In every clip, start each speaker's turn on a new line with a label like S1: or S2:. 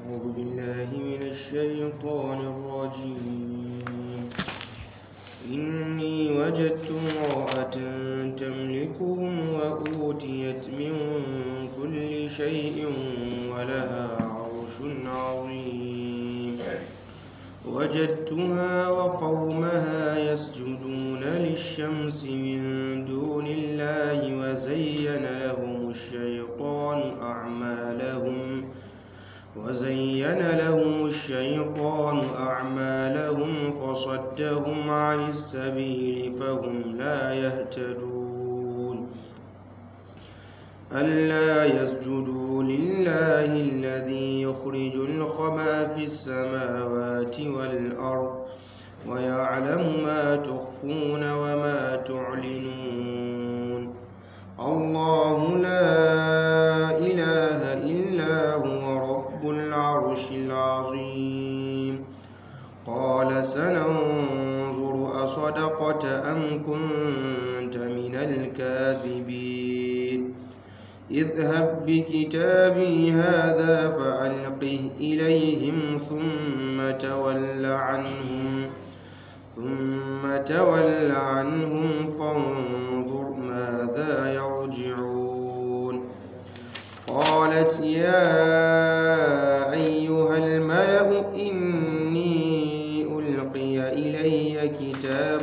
S1: أعوذ بالله من الشيطان الرجيم إني وجدت امرأة تملكهم وأوتيت من كل شيء ولها عرش عظيم وجدتها وقومها يسجدون للشمس من دون الله وزين لهم الشيطان أعمالهم وزين لهم الشيطان أعمالهم فصدهم عن السبيل فهم لا يهتدون ألا يسجدوا لله الذي يخرج الخبى في السماوات والأرض ويعلم ما تخفون وما تعلنون الله لا إله إلا هو رب العرش العظيم قال سننظر أصدقت أم كنت من الكاذبين اذهب بكتابي هذا فألقه إليهم ثم تول عنهم ثم تول عنهم فانظر ماذا يرجعون قالت يا أيها الملأ إني ألقي إلي كتاب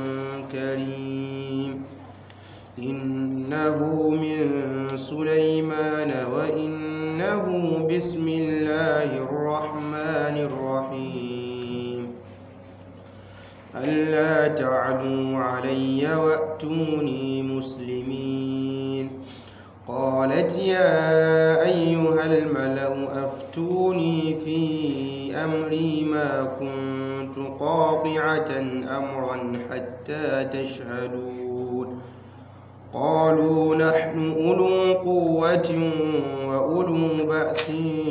S1: كريم إنه من سليمان وإنه بسم الله الرحمن الرحيم ألا تعلوا علي وأتوني مسلمين قالت يا أيها الملأ أفتوني في أمري ما كنت قاطعة أمرا حتى تشهدون قالوا نحن أولو قوة وأولو بأس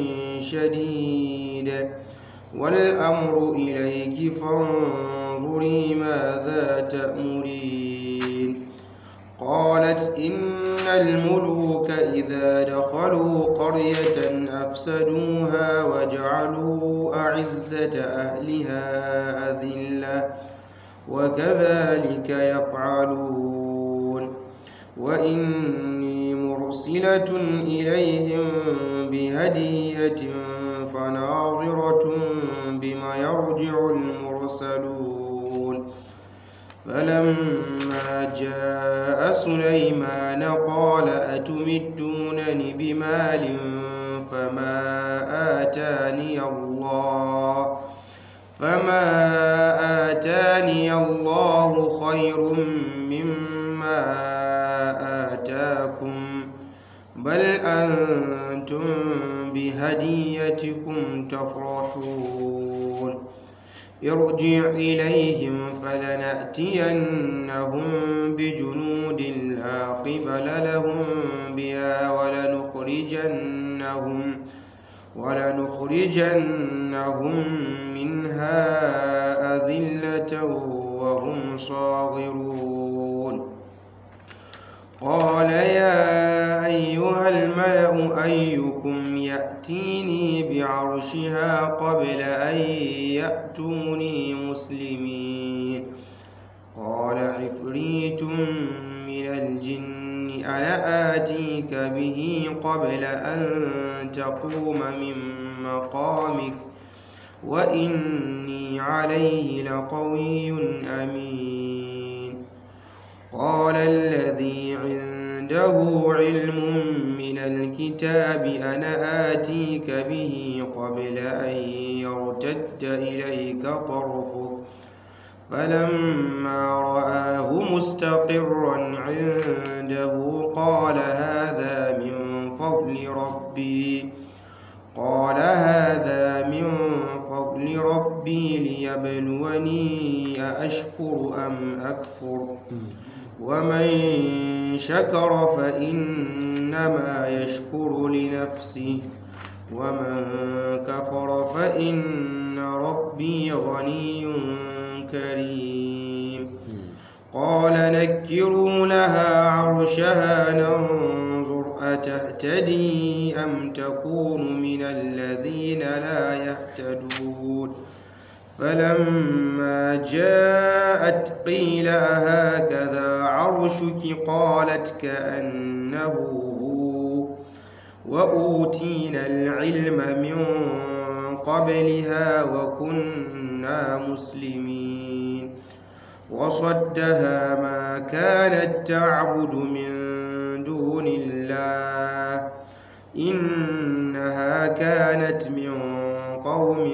S1: شديد والأمر إليك فانظري ماذا تأمرين قالت إن الملوك إذا دخلوا قرية أفسدوها وجعلوا أعزة أهلها أذلة وكذلك يفعلون وإني مرسلة إليهم بهدية فناظرة بما يرجع المرسلون فلما جاء سليمان قال أتمدونني بمال فما آتاني الله فما آتاني الله خير مما آتاكم بل أنتم بهديتكم تفرحون ارجع إليهم فلنأتينهم بجنود لا قبل لهم بها ولنخرجنهم ولنخرجنهم منها أذلة وهم صاغرون قال يا أيها الملأ أيكم يأتيني بعرشها قبل أن يأتوني مسلمين قال عفريت من الجن أنا آتيك به قبل أن تقوم من مقامك وإني عليه لقوي أمين قال الذي عنده علم من الكتاب أنا آتيك به قبل أن يرتد إليك طرفك فلما رآه مستقرا عنده قال هذا من فضل ربي قال هذا من فضل ربي ليبلوني أأشكر أم أكفر ومن شكر فإنما يشكر لنفسه ومن كفر فإن ربي غني كريم قال نكروا لها عرشها ننظر تهتدي أم تكون من الذين لا يهتدون فلما جاءت قيل أهكذا عرشك قالت كأنه هو وأوتينا العلم من قبلها وكنا مسلمين وصدها ما كانت تعبد من دون الله إنها كانت من قوم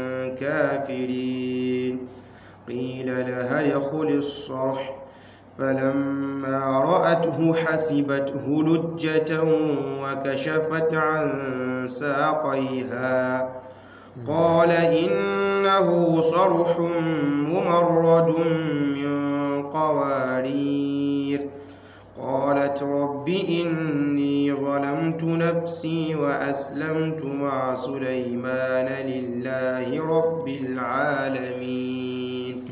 S1: كافرين قيل لها ادخل الصرح فلما رأته حسبته لجة وكشفت عن ساقيها قال إنه صرح ممرد من قوارير قالت رب إني ظلمت نفسي وأسلمت مع سليمان لله رب العالمين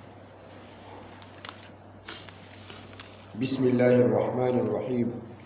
S2: بسم الله الرحمن الرحيم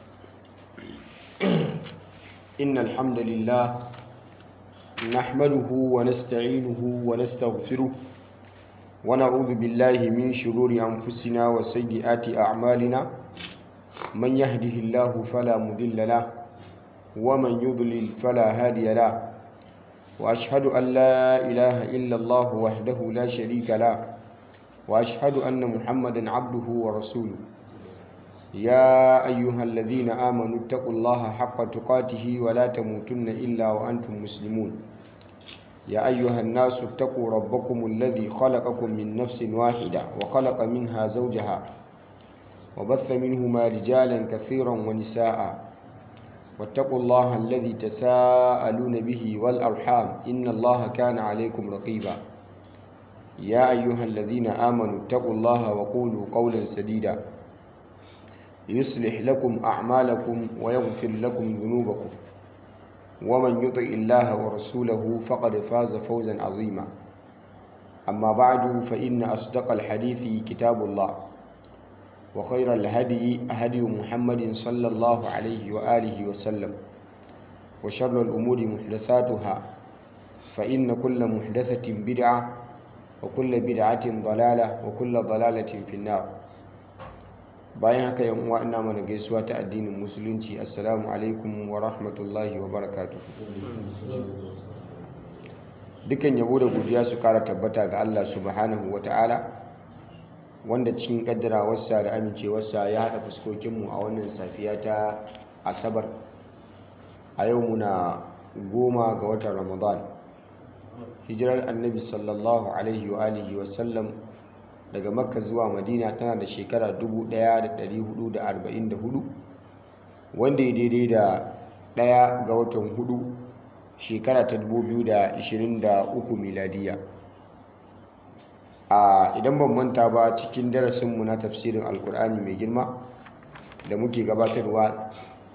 S2: إن الحمد لله نحمده ونستعينه ونستغفره ونعوذ بالله من شرور أنفسنا وسيئات أعمالنا من يهده الله فلا مضل له ومن يضلل فلا هادي له وأشهد أن لا إله إلا الله وحده لا شريك له وأشهد أن محمدا عبده ورسوله يا أيها الذين آمنوا اتقوا الله حق تقاته ولا تموتن إلا وأنتم مسلمون يا أيها الناس اتقوا ربكم الذي خلقكم من نفس واحدة وخلق منها زوجها وبث منهما رجالا كثيرا ونساء واتقوا الله الذي تساءلون به والأرحام إن الله كان عليكم رقيبا يا أيها الذين آمنوا اتقوا الله وقولوا قولا سديدا يصلح لكم أعمالكم ويغفر لكم ذنوبكم ومن يطع الله ورسوله فقد فاز فوزا عظيما أما بعد فإن أصدق الحديث كتاب الله وخير الهدي هدي محمد صلى الله عليه وآله وسلم وشر الأمور محدثاتها فإن كل محدثة بدعة وكل بدعة ضلالة وكل ضلالة في النار bayan haka yan uwa ina mana gaisuwa ta addinin musulunci assalamu alaikum wa rahmatullahi wa barakatuh dukan yabo da godiya su kara tabbata ga Allah subhanahu wa ta'ala wanda cikin kaddarawarsa da amincewarsa ya haɗa fuskokinmu a wannan safiya ta asabar a yau muna goma ga watan ramadan hijirar annabi sallallahu alaihi wa alihi wasallam daga makka zuwa madina tana da shekara 1444 wanda ya daidai da ɗaya ga watan hudu shekara ta 2023 miladiya a idan ban manta ba cikin darasinmu na tafsirin alkur'ani mai girma da muke gabatarwa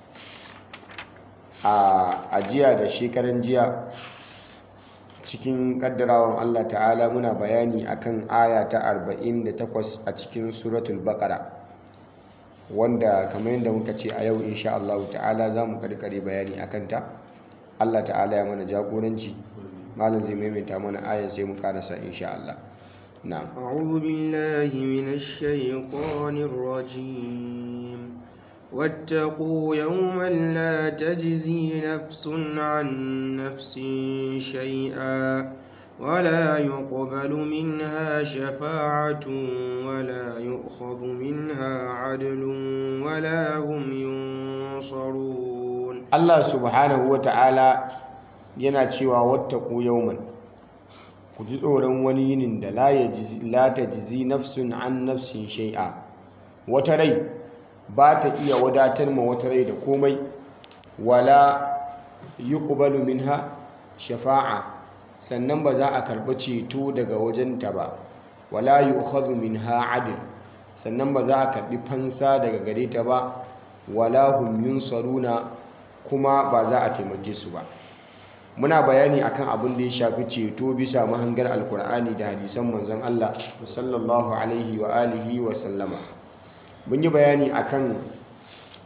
S2: a ajiya da shekaran jiya cikin kaddarawan Allah ta'ala muna bayani akan aya ta 48 a cikin suratul baqara wanda kamar yadda muka ce a yau insha Allah ta'ala za mu karkare bayani akan ta Allah ta'ala ya mana jagoranci malam zai maimaita mana aya sai mu karasa insha Allah na'am
S1: أعوذ بالله من الشيطان الرجيم واتقوا يوما لا تجزي نفس عن نفس شيئا ولا يقبل منها شفاعة ولا يؤخذ منها عدل ولا هم ينصرون
S2: Allah subhanahu wa ta'ala yana cewa wattaku yawman ku ji tsoron wani yinin da la ta jizi nafsun an nafsin shai'a wata rai ba ta iya wadatar ma wata rai da komai wala yuqbalu minha shafa'a sannan ba za a karɓi ceto daga wajenta ba wala yu'khadhu minha adl sannan ba za a karɓi fansa daga gare ta ba wala hum yunsaruna kuma ba za a taimake su ba muna bayani akan abin da ya shafi ceto bisa mahangar alkur'ani da hadisan manzon Allah sallallahu alaihi wa alihi wa sallama mun yi bayani akan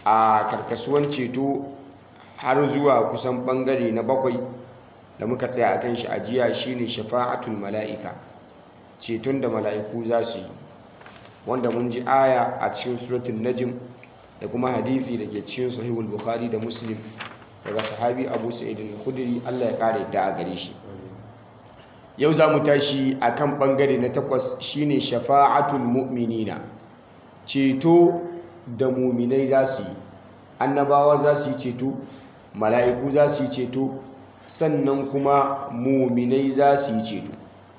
S2: a karkasuwan ceto har zuwa kusan bangare na bakwai da muka tsaya akan shi ajiya shine shafa'atul mala'ika ceton da mala'iku za su yi wanda mun ji aya a cikin suratul najm da kuma hadisi da ke cikin sahihul bukhari da muslim daga sahabi abu sa'id al-khudri Allah ya kare da a gare shi yau za mu tashi akan bangare na takwas shine shafa'atul mu'minina ceto da muminai za su yi annabawa za su yi ceto mala'iku za su yi ceto sannan kuma muminai za su yi ceto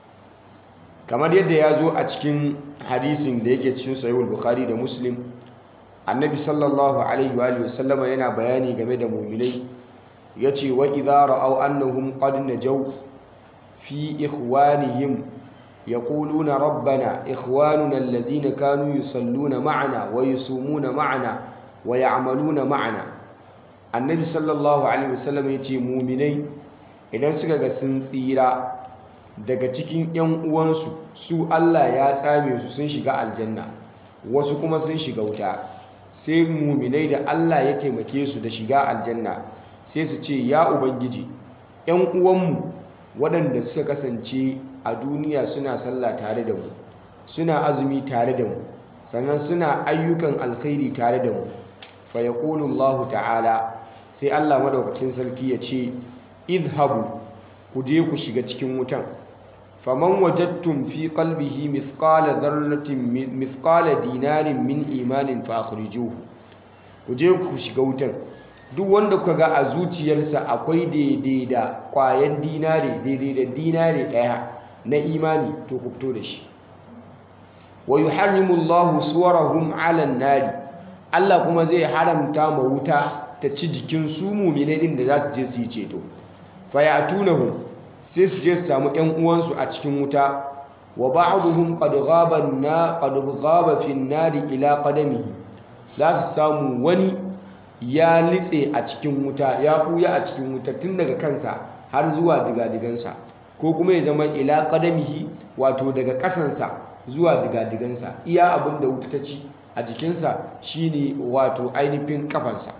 S2: kamar yadda ya zo a cikin hadisin da yake cikin sahihul bukhari da muslim annabi sallallahu alaihi wa sallama yana bayani game da muminai yace wa idza ra'aw annahum qad najaw fi ikhwanihim yaquluna rabbana ikhwanuna alladhina kanu yusalluna ma'ana wa yusumuna ma'ana wa ya'maluna ma'ana annabi sallallahu alaihi wa sallam yace muminai idan suka ga sun tsira daga cikin 'yan uwansu su Allah ya tsame su sun shiga aljanna wasu kuma sun shiga wuta sai muminai da Allah ya taimake su da shiga aljanna sai su ce ya ubangiji 'yan uwanmu waɗanda suka kasance a duniya suna sallah tare da mu suna azumi tare da mu sannan suna ayyukan alkhairi tare da mu fa yaqulu Allah ta'ala sai Allah madaukakin sarki ya ce idhabu ku je ku shiga cikin wutan faman wajadtum fi qalbihi mithqala dharratin mithqala dinarin min imanin fa akhrijuhu ku je ku shiga wutan duk wanda kuka ga a zuciyarsa akwai daidai da kwayan dinare daidai da dinare daya na imani to ku fito da shi wa yuharrimu Allahu suwarahum 'ala an-nari Allah kuma zai haramta ma wuta ta ci jikin su mu'minai din da za su je su yi ceto fayatunahu sai su je su samu ƴan uwansu a cikin wuta wa ba'dhum qad ghaba na qad ghaba fi an-nari ila qadamihi za su samu wani ya litse a cikin wuta ya buya a cikin wuta tun daga kansa har zuwa digadigansa ko kuma ya zama ila qadamihi wato daga kasansa zuwa digadigansa iya abin da wuta ta ci a jikinsa shine wato ainihin kafansa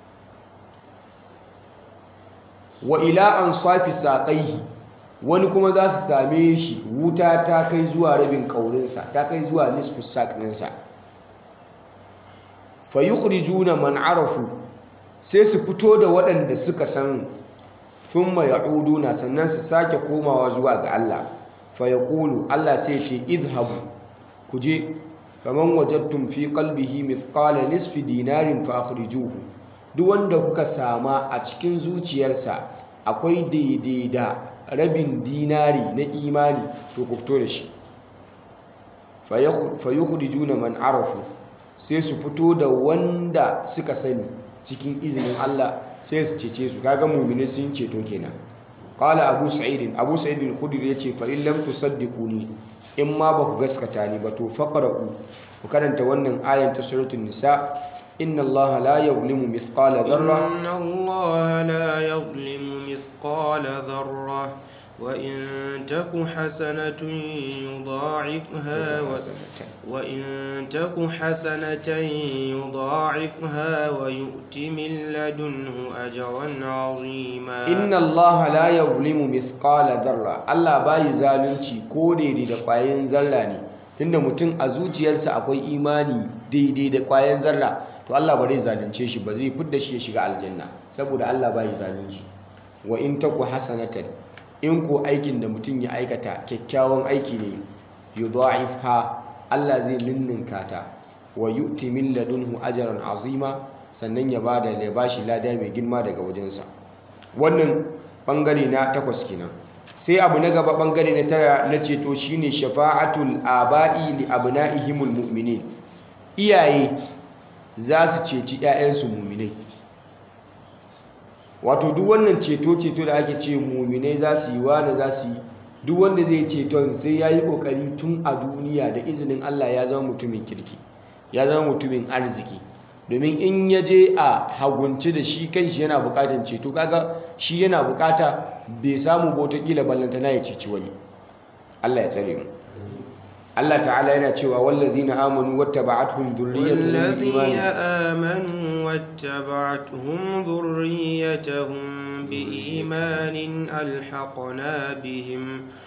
S2: wa ila an safi saƙaihi wani kuma za su same shi wuta ta kai zuwa rabin ƙaurinsa ta kai zuwa nisfus saƙinsa fa yukhrijuna man arafu sai su fito da waɗanda suka san thumma ya'uduna sannan su sake komawa zuwa ga Allah fa yaqulu Allah sai ce idhabu ku je faman wajadtum fi qalbihi mithqala nisfi dinarin fa akhrijuhu duk wanda kuka sama a cikin zuciyarsa akwai daidai da rabin dinari na imani to ku fito da shi fa yukhrijuna man arafu sai su fito da wanda suka sani cikin izinin Allah sai su cece su kaga mu'mini sun ceto kenan qala abu sa'id abu sa'id al-khudri yace fa in lam tusaddiquni in ma ba ku gaskata ni ba to faqra'u ku karanta wannan ayan ta suratul nisa إن الله لا يظلم مثقال ذرة
S1: إن الله لا يظلم مثقال ذرة وإن تك حسنة يضاعفها و... وإن تك حسنة يضاعفها ويؤت من لدنه أجرا عظيما
S2: إن الله لا يظلم مثقال ذرة الله باي zalunci ko daidai da ƙwayan zarra ne tunda mutum a zuciyarsa akwai imani daidai da ƙwayan zarra to Allah ba zai zalunce shi ba zai fidda shi ya shiga aljanna saboda Allah ba yi zalunci wa in taku hasanatan in ko aikin da mutum ya aikata kyakkyawan aiki ne yudha'ifha Allah zai ninninka ta wa yu'ti min ladunhu ajran azima sannan ya bada ya bashi lada mai girma daga wajensa wannan bangare na takwas kenan sai abu na gaba bangare na tara na ceto shine shafa'atul aba'i li abna'ihimul mu'minin iyaye za su ceci 'ya'yansu muminai wato duk wannan ceto-ceto da ake ce muminai za su yi wani za su yi duk wanda zai ceton sai ya yi ƙoƙari tun a duniya da izinin Allah ya zama mutumin kirki ya zama mutumin arziki domin in ya je a hagunci da shi kanshi yana buƙatar ceto kaga shi yana buƙata bai samu ba wataƙila ballantana ya ceci wani Allah ya tsare mu Allah ta'ala yana cewa wallazina amanu wattaba'atuhum dhurriyyatuhum
S1: والذين
S2: biimanin
S1: آمنوا واتبعتهم ذريتهم بإيمان ألحقنا بهم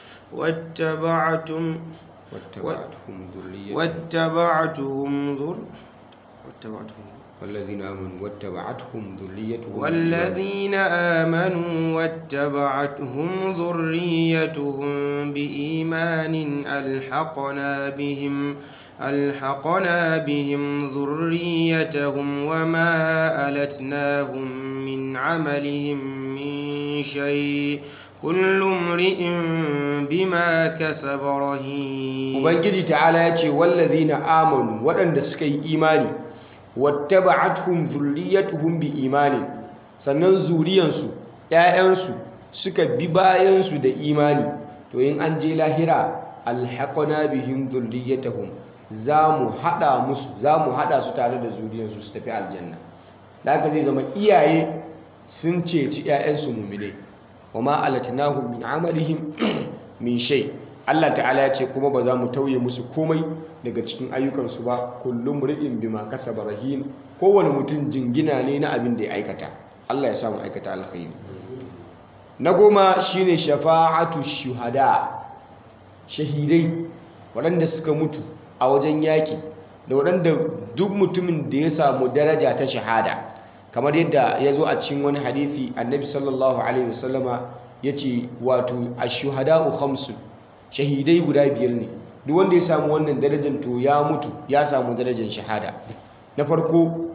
S1: واتبعتم
S2: wattaba'atuhum dhurriyyatuhum
S1: واتبعتهم ذر واتبعتهم
S2: والذين آمنوا واتبعتهم ذريتهم
S1: والذين آمنوا واتبعتهم ذريتهم بإيمان ألحقنا بهم ألحقنا بهم ذريتهم وما ألتناهم من عملهم من شيء كل امرئ بما كسب رهين
S2: ubangiji ta'ala ya ce wallazina amanu waɗanda suka yi imani wattaba'atuhum dhurriyyatuhum bi imani sannan zuriyansu ƴaƴansu suka bi bayansu da imani to in an je lahira alhaqna bihim dhurriyyatuhum zamu hada musu zamu hada su tare da zuriyansu su tafi aljanna da haka zai zama iyaye sun ceci ƴaƴansu mu'minai wama alatnahum min amalihim min shay Allah ta'ala ya ce kuma ba za mu tauye musu komai daga cikin ayyukansu ba kullum ri'in bima kasaba rahin kowane mutum jingina ne na abin da ya aikata Allah ya samu aikata alkhairi na goma shine shafa'atu shuhada shahidai waɗanda suka mutu a wajen yaƙi da waɗanda duk mutumin da ya samu daraja ta shahada kamar yadda ya zo a cikin wani hadithi annabi sallallahu alaihi wasallama ya ce wato ashuhada'u khamsun shahidai guda biyar ne duk wanda ya samu wannan darajar to ya mutu ya samu darajar shahada na farko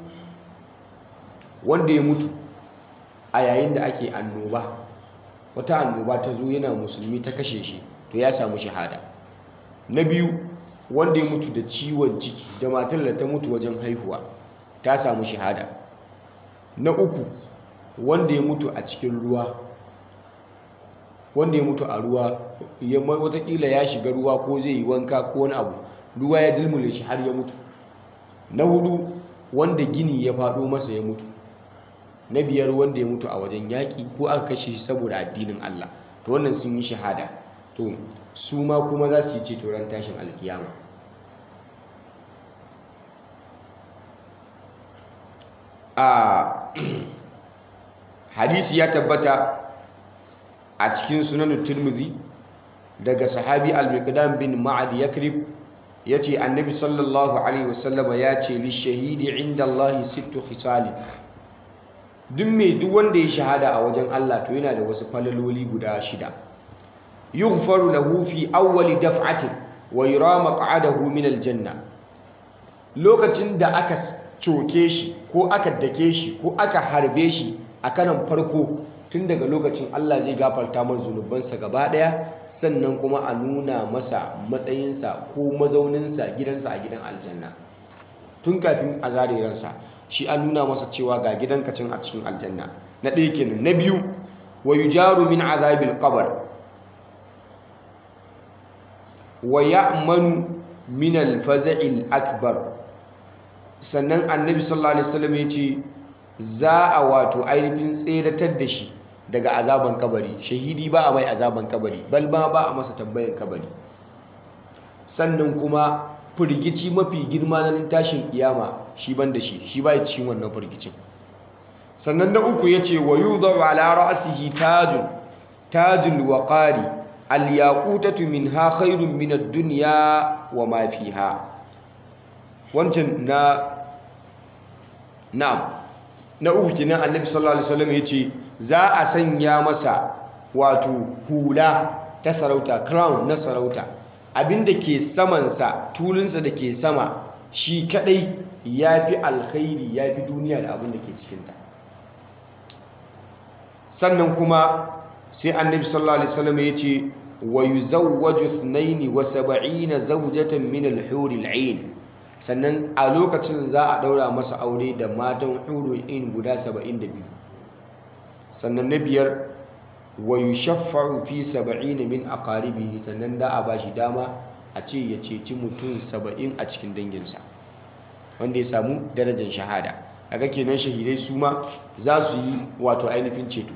S2: wanda ya mutu a yayin da ake annoba wata annoba ta zo yana musulmi ta kashe shi to ya samu shahada na biyu wanda ya mutu da ciwon ciki da matar da ta mutu wajen haihuwa ta samu shahada na uku wanda ya mutu a cikin ruwa wanda ya mutu a ruwa watakila ya shiga ruwa ko zai yi wanka ko wani abu ruwa ya dilmule shi har ya mutu na hudu wanda gini ya faɗo masa ya mutu na biyar wanda ya mutu a wajen yaƙi ko aka kashe shi saboda addinin Allah to wannan sun yi shahada to su ma kuma za su yi ceto ran tashin alkiyama a hadisi ya tabbata a cikin sunan turmuzi daga sahabi al-miqdam bin ma'ad yakrib yace annabi sallallahu alaihi wasallama ya ce li shahidi inda Allah sittu khisal duk mai duk wanda ya shahada a wajen Allah to yana da wasu falaloli guda shida yughfaru lahu fi awwali daf'atin wa yura maq'adahu min al-janna lokacin da aka coke shi ko aka dake shi ko aka harbe shi a kanan farko tun daga lokacin Allah zai gafarta mar zunubansa gaba daya sannan kuma a nuna masa matsayinsa ko mazauninsa gidansa a gidan aljanna tun kafin a zare ransa shi an nuna masa cewa ga gidanka can a cikin aljanna na ɗaya kenan na biyu wa yujaru min azabil qabr wa ya'manu min al-faza'il akbar sannan annabi sallallahu alaihi wasallam ya ce za a wato ainihin tseratar da shi daga azaban kabari shahidi ba a mai azaban kabari bal ma ba a masa tambayan kabari sannan kuma firgici mafi girma na tashin kiyama shi ban da shi shi ba ya cikin wannan firgicin sannan na uku ya ce wa yudhar ala ra'sihi tajun tajul waqari al yaqutatu minha khairun min ad-dunya wa ma fiha wancan na na'am na uku kenan annabi sallallahu alaihi wasallam yace za a sanya masa wato hula ta sarauta crown na sarauta abinda ke saman sa tulunsa da ke sama shi kadai yafi alkhairi yafi duniya da abin da ke cikin ta sannan kuma sai annabi sallallahu alaihi wasallam yace wa yuzawwaju 72 zawjatan min al-hur al-'ain sannan a lokacin za a daura masa aure da matan in guda 72 sannan na biyar wa yushaffa'u fi 70 min aqaribihi sannan da a bashi dama a ce ya ceci mutum 70 a cikin danginsa wanda ya samu darajar shahada kaga kenan shahidai su ma za su yi wato ainihin ceto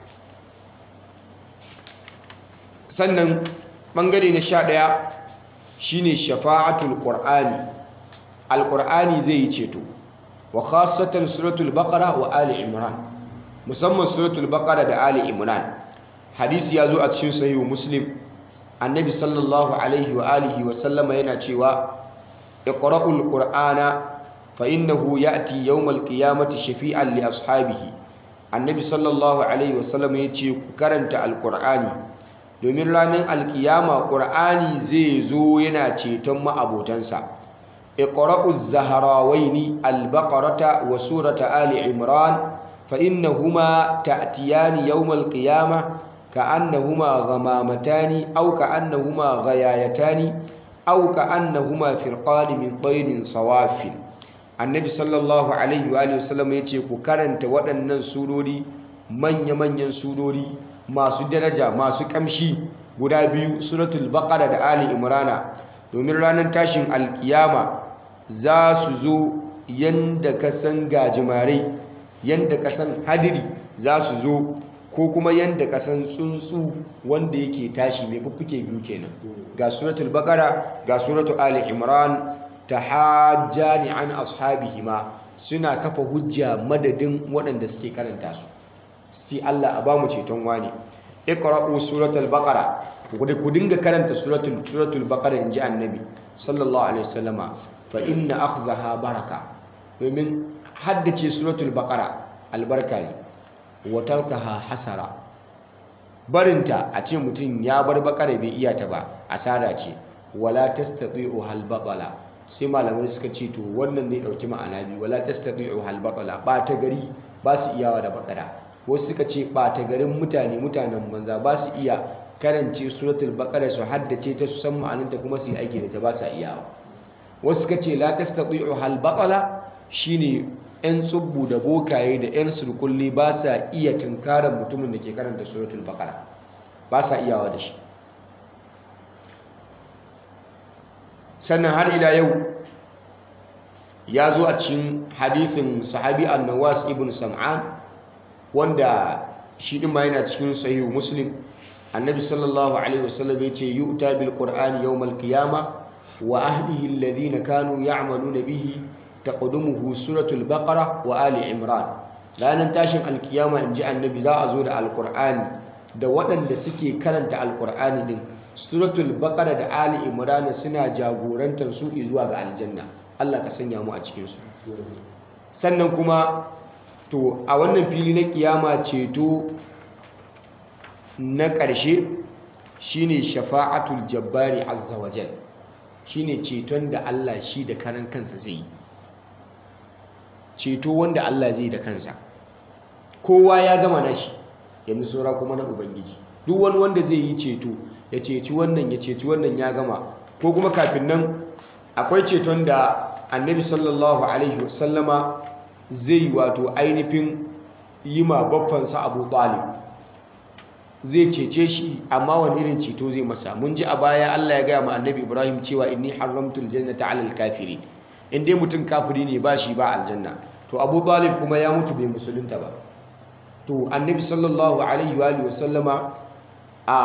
S2: sannan bangare na 11 shine shafa'atul qur'ani alqur'ani zai yi ceto wa khassatan suratul baqara wa ali imran musamman suratul baqara da ali imran hadisi ya zo a cikin sahihu muslim annabi sallallahu alaihi wa alihi wa sallama yana cewa iqra'ul qur'ana fa innahu ya'ti yawmal qiyamati shafi'an li ashabihi annabi sallallahu alaihi wa sallama yace ku karanta alqur'ani domin ranar alkiyama qur'ani zai zo yana ceton ma'abotansa iqra'uz zahrawaini albaqarata wa surata ali imran fa innahuma ta'tiyani yawmal qiyamah كأنهما غمامتان أو كأنهما غيايتان أو كأنهما فرقان من طير صواف النبي صلى الله عليه وآله وسلم يتي كرنت waɗannan surori manya-manyan surori masu daraja masu kamshi guda biyu suratul baqara da ali imrana domin ranar tashin alkiyama za su zo yanda ka san gajimare yanda ka san hadiri za su zo ko kuma yanda kasan tsuntsu wanda yake tashi mai fuffuke biyu kenan ga suratul baqara ga suratul ali imran tahajjani an ashabihima suna kafa hujja madadin waɗanda suke karanta su sai Allah a bamu ceton wani iqra'u suratul baqara ku dinga karanta suratul suratul baqara inji annabi sallallahu alaihi wasallama fa inna akhdaha baraka domin haddace suratul baqara albarka ne watarkaha hasara barinta a ce mutum ya bar bakara bai iya ta ba asara ce wala tastati'u hal batala sai malamai suka ce to wannan ne dauki ma'ana biyu wala tastati'u hal batala ba ta gari ba su iyawa da bakara wasu suka ce ba ta garin mutane mutanen banza ba su iya karance suratul baqara su haddace ta su san ma'anarta kuma su yi aiki da ta ba su iyawa wasu suka ce la tastati'u hal batala shine 'yan tsubbu da bokaye da 'yan surkulli ba sa iya tunkarar mutumin da ke karanta suratul baqara ba sa iyawa da shi sannan har ila yau ya zo a cikin hadithin sahabi annawas ibn sam'an wanda shi din ma yana cikin sahihu muslim annabi sallallahu alaihi wasallam ya ce yu'ta bil qur'ani yawmal qiyamah wa ahlihi alladhina kanu ya'maluna bihi taqaddumuhu suratul baqara wa ali imran ranar tashin alkiyama inji annabi za a zo da alqur'ani da waɗanda suke karanta alqur'ani din suratul baqara da ali imran suna jagorantar su zuwa ga aljanna Allah ka sanya mu a cikin su sannan kuma to a wannan fili na kiyama ceto na ƙarshe shine shafa'atul jabbari azza wajal shine ceton da Allah shi da karan kansa zai yi ceto wanda Allah zai da kansa kowa ya gama nashi yanzu saura kuma na ubangiji duk wani wanda zai yi ceto ya ceci wannan ya ceci wannan ya gama ko kuma kafin nan akwai ceton da annabi sallallahu alaihi wasallama zai wato ainihin yi ma baffansa abu talib zai cece shi amma wani irin ceto zai masa mun ji a baya Allah ya gaya ma annabi ibrahim cewa inni haramtul jannata alal kafirin in dai mutum kafiri ne ba shi ba aljanna to abu talib kuma ya mutu bai musulunta ba to annabi sallallahu alaihi wa sallama a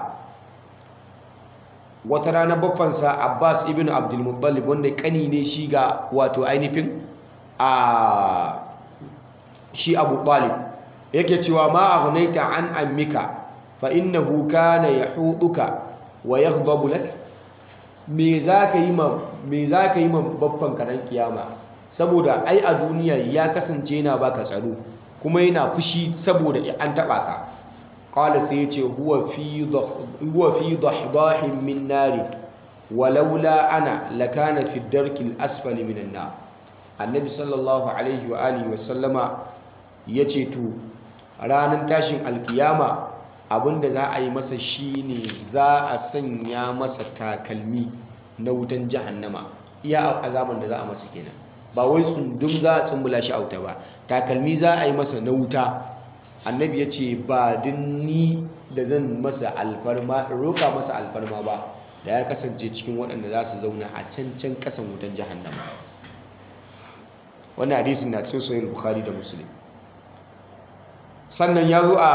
S2: wata rana baffansa abbas ibn abdulmuttalib wanda kani ne shi ga wato ainihin a shi abu talib yake cewa ma aghnaita an ammika fa innahu kana yahuduka wa yaghdabu lak me zaka yi ma me zaka yi ma baffan karan kiyama saboda ai a duniya ya kasance yana baka tsaro kuma yana fushi saboda an taba ka qala sai yace huwa fi huwa fi dahdahin min nari walaula ana lakana fi darki al-asfali minan nar annabi sallallahu alaihi wa alihi wa sallama yace to ranar tashin alkiyama abinda za a yi masa shine za a sanya masa takalmi na wutan jahannama iya azaban da za a masa kenan ba wai tsundum za a tsumbula shi auta ba takalmi za a yi masa na wuta annabi ya ce ba ni da zan masa alfarma roka masa alfarma ba da ya kasance cikin waɗanda za su zauna a can can ƙasan wutan jahannama wannan hadisin na cikin sahih bukhari da muslim sannan ya zo a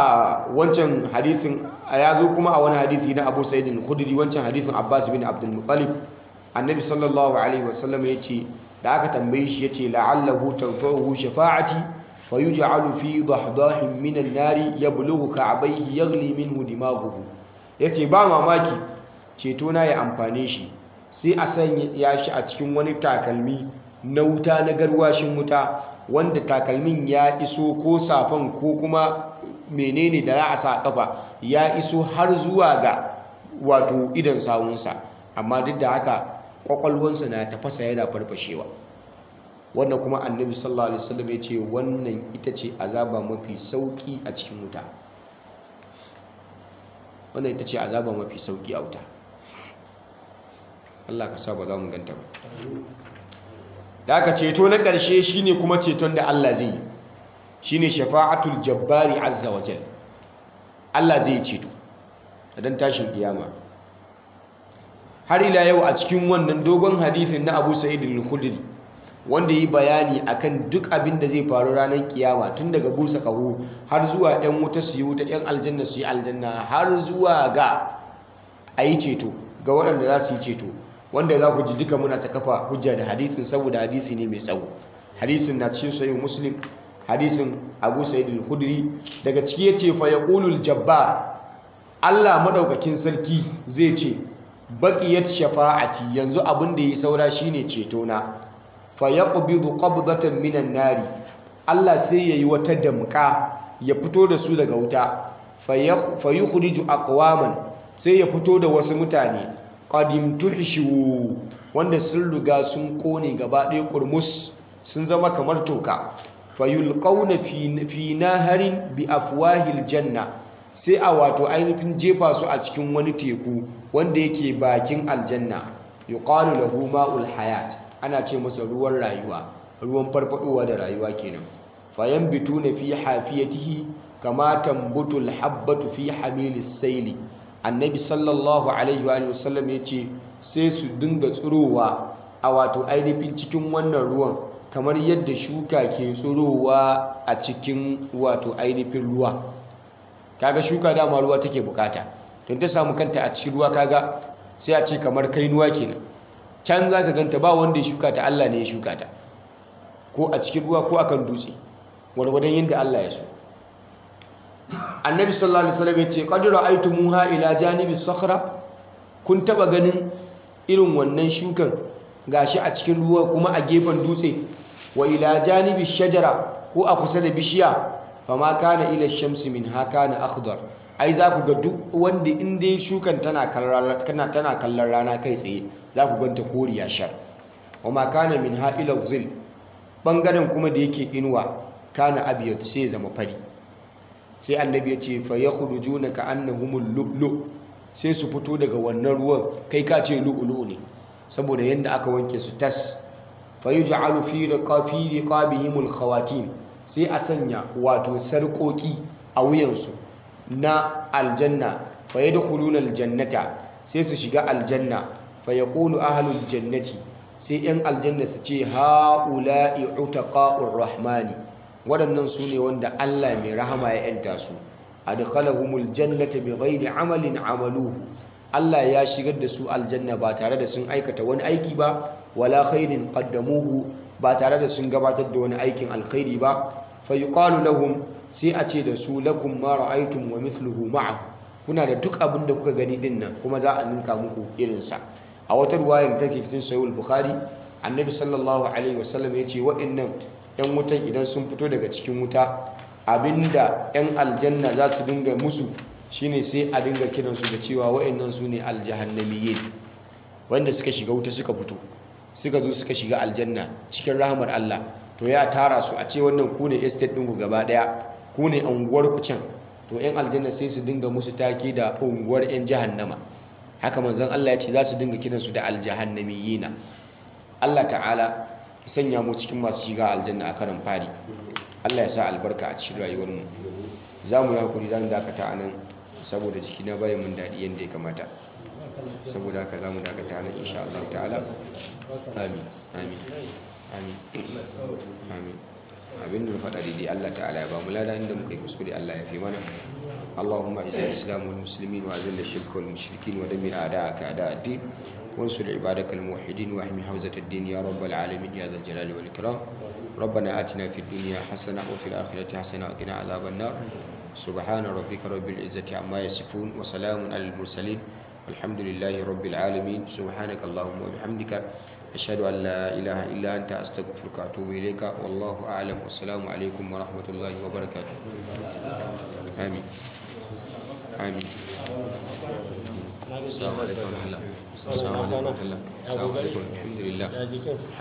S2: wancan hadisin ya zo kuma a wani hadisi na abu sa'idin khudri wancan hadisin abbas bin abdul muttalib annabi sallallahu alaihi wasallam ya ce da aka tambaye shi ya ce la'allahu tanfa'uhu shafa'ati fayuj'alu fi dahdahin min an-nari yablughu ka'bayhi yaghli minhu dimaghuhu yace ba mamaki ceto na ya amfane shi sai a sanya ya shi a cikin wani takalmi na wuta na garwashin wuta wanda takalmin ya iso ko safan ko kuma menene da za a sa kafa ya iso har zuwa ga wato idan sawunsa amma duk da haka kwakwalwansa na tafasa yana farfashewa wannan kuma annabi sallallahu alaihi wasallam ya ce wannan ita ce azaba mafi sauki a cikin wuta wannan ita ce azaba mafi sauki a wuta Allah ka sa ba za mu ganta ba da aka ceto na ƙarshe shine kuma ceton da Allah zai yi shine shafa'atul jabbari azza wa jal Allah zai ceto dan tashin kiyama har ila yau a cikin wannan dogon hadisin na Abu Sa'id al-Khudri wanda yi bayani akan duk abin da zai faru ranar kiyama tun daga busa kaho har zuwa ɗan wuta su yi wuta ɗan aljanna su yi aljanna har zuwa ga a yi ceto ga waɗanda za su yi ceto wanda za ku ji duka muna ta kafa hujja da hadisin saboda hadisi ne mai tsawo hadisin na cikin sahih muslim hadisin abu sa'id al-khudri daga ciki yace fa yaqulul jabbar Allah madaukakin sarki zai ce baqiyat shafa'ati yanzu abin da yi saura shine ceto na fa yaqbidu qabdatan minan nari Allah sai yayi wata damka ya fito da su daga wuta fa yukhriju aqwaman sai ya fito da wasu mutane qadim tuhishu wanda sun riga sun kone gaba ɗaya kurmus sun zama kamar toka fayulqauna fi naharin bi afwahil janna sai a wato ainihin jefa su a cikin wani teku wanda yake bakin aljanna yuqalu lahu ma'ul hayat ana ce masa ruwan rayuwa ruwan farfadowa da rayuwa kenan fayanbituna fi hafiyatihi kama tambutul habbatu fi hamilis saili annabi sallallahu alaihi wa sallam ya ce sai su dinga tsirowa a wato ainihin cikin wannan ruwan kamar yadda shuka ke tsirowa a cikin wato ainihin ruwa kaga shuka dama ruwa take bukata don ta samu kanta a cikin ruwa kaga sai a ce kamar kainuwa kenan can za ka ganta ba wanda ya shuka ta Allah ne ya shuka ta ko a cikin ruwa ko akan dutse gwargwadon yadda Allah ya so annabi sallallahu alaihi wasallam yace qad ra'aytumuha ila janibi sakhra kun taba ganin irin wannan shukan gashi a cikin ruwa kuma a gefen dutse wa ila janibi shajara ko a kusa da bishiya fama kana ila shamsi min hakana akhdar ai za ku ga duk wanda in dai shukan tana kallon kana tana kallon rana kai tsaye za ku ganta koriya shar wa ma kana min ha ila zil bangaren kuma da yake inuwa kana abiyat sai zama fari sai annabi ya ce fa yakhrujuna ka annahumul lu'lu sai su fito daga wannan ruwan kai ka ce lu'lu ne saboda yanda aka wanke su tas fa yuj'alu fi riqafi riqabihimul khawatim sai a sanya wato sarƙoƙi a wuyansu na aljanna fa yadkhuluna aljannata sai su shiga aljanna fa yaqulu ahlul jannati sai yan aljanna su ce haula'i utaqa'ur rahmani waɗannan su ne wanda Allah mai rahama ya yanta su adkhalahumul jannata bighairi amalin amaluhu Allah ya shigar da su aljanna ba tare da sun aikata wani aiki ba wala khairin qaddamuhu ba tare da sun gabatar da wani aikin alkhairi ba fa yuqalu lahum sai a ce da su lakum ma ra'aytum wa mithluhu ma'ahu kuna da duk abin da kuka gani din nan kuma za a ninka muku irin sa a wata ruwayar take cikin sahih al-bukhari annabi sallallahu alaihi wasallam ya ce waɗannan yan wutan idan sun fito daga cikin wuta abinda yan aljanna za su dinga musu shine sai a dinga kiransu da cewa waɗannan su ne aljahannamiyyin wanda suka shiga wuta suka fito suka zo suka shiga aljanna cikin rahamar Allah to ya tara su a ce wannan ku ne estate ɗinku gaba ɗaya ku ne unguwar ku can to yan aljanna sai su dinga musu take da unguwar yan jahannama haka manzon Allah ya ce za su dinga kiransu da aljahannamiyina Allah ta'ala ya sanya mu cikin masu shiga aljanna a karan fari Allah ya sa albarka a cikin rayuwar mu za mu yi hakuri za mu dakata a nan saboda jiki na bayan mun daɗi yadda ya kamata saboda haka za mu dakata a nan insha Allah ta'ala amin amin amin amin abin da faɗa daidai Allah ta'ala ya ba mu lada inda muka yi kuskure Allah ya fi mana اللهم اعز الاسلام والمسلمين واذل الشرك والمشركين ودمر اعداءك اعداء الدين وانصر عبادك الموحدين واحمي حوزة الدين يا رب العالمين يا ذا الجلال والإكرام ربنا آتنا في الدنيا حسنة وفي الآخرة حسنة وقنا عذاب النار سبحان ربك رب العزة عما يصفون وسلام على المرسلين والحمد لله رب العالمين سبحانك اللهم وبحمدك أشهد أن لا إله إلا أنت أستغفرك وأتوب إليك والله أعلم والسلام عليكم ورحمة الله وبركاته آمين آمين السلام عليكم ورحمة الله السلام عليكم ورحمة الله السلام عليكم الحمد لله